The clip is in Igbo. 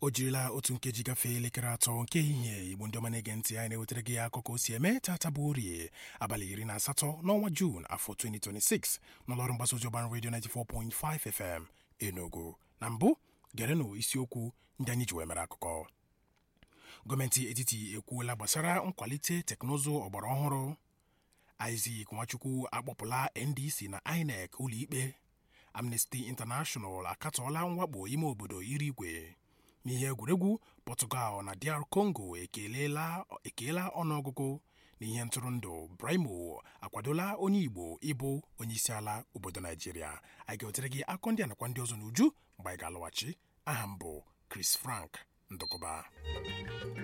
o jirila otu nkeji gafee elekere atọ nke ehihie igbo ndị ọma na-ege ntị anyị na-ewetara gị akụkọ o si eme tata bụ orie abalị iri na asatọ n'ọnwa juun afọ 2026 n'ụlọọrụ mgbasa ozi ọgbara redio 94.5 fm enugu na mbụ gerenụ isiokwu ndị anyị ji wee mere akụkọ gọọmenti etiti ekwuola gbasara nkwalite teknụzụ ọgbara ọhụrụ Isaac Nwachukwu akpọpụla NDC na INEC ụlọikpe Amnesty International akatọọla mwakpo ime obodo iri igwe n'ihe egwuregwu Portugal na DR Congo ekelela ekeela ọnụọgụgụ n'ihe ntụrụndụ Brimo akwadola onye Igbo ịbụ onyeisiala obodo Naijiria anyị ga-ewetere gị akọ ndị a nakwa ndị ọzọ n'uju mgbe anyị ga-alọghachi aha m bụ Chris Frank Ndụkụba